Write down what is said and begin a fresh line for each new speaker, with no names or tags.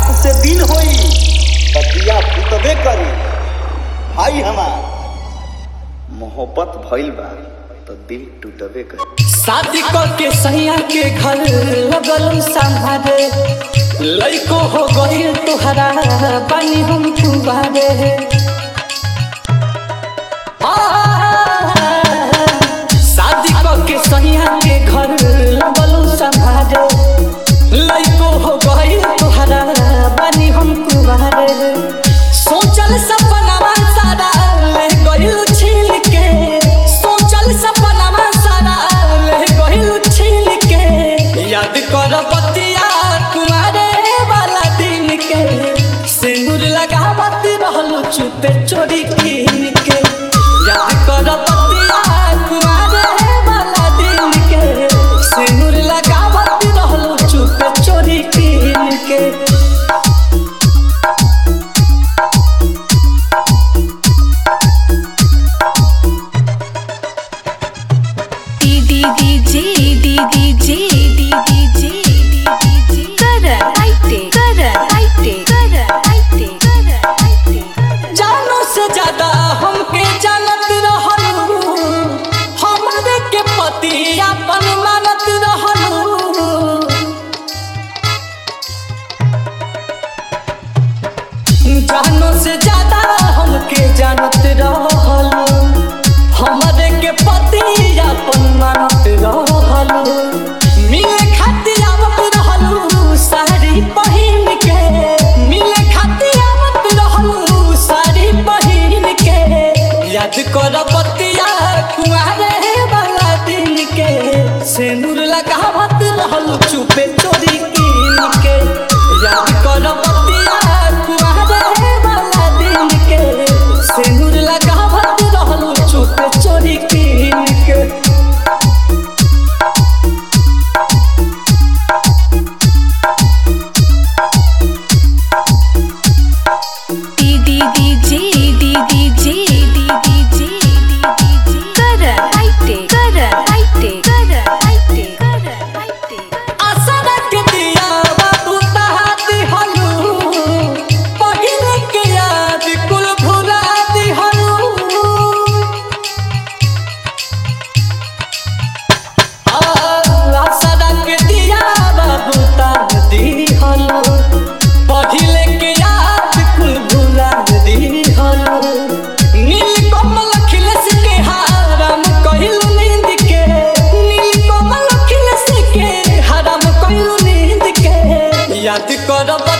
रात से दिन होई त दिया बुतबे करी भाई हमार मोहब्बत भइल बा तो दिल टूटबे करी
शादी करके सैया के घर लगल संभारे लइको हो गई तुहरा पानी हम कुबारे शादी करके सैया के घर लगल संभारे लइको हो गई तुहरा पानी हम कुबारे सोचल सपना सारा ले गइल छील के सोचल सपना सारा ले गइल छील के याद कर बतिया कुमारे वाला दिन के सिंदूर लगावत रहल चुपे चोरी कीन के याद कर बतिया कुमारे वाला दिन के सिंदूर लगावत रहल चुपे चोरी कीन के
DDDJ DDDJ DDDJ DDDJ Karan Aite Karan Aite Karan Aite Karan Aite
जानो से ज्यादा हमके जानत रहलू हमारे के पति अपन मानत रहलू जानो से ज्यादा हमके जानत रहलू हमारे के पति अपन मानत रहलू मिले खातिर आवत रहलू साड़ी पहिन के मिले खातिर आवत रहलू साड़ी पहिन के याद कर बतिया कुआरे वाला दिन के सिंदूर लगावत रहलू चुपे चोरी कीन के याद कर बतिया कुआरे वाला दिन के सिंदूर लगावत रहलू चुपे चोरी कीन के
DDDJ DDDJ DDDJ DDDJ Karan Aite Karan Aite Karan Aite Karan Aite
आसरा के दिया बाबू तहात हलू पहिले के याद कुल भुला दिहलू आसरा के दिया बाबू तहात दिहलू पहिले के याद कुल भुला दिहलू नील कमल खिलस के हाराम कहिलू नींद के नील कमल खिलस के हराम कहिलू नींद के याद कर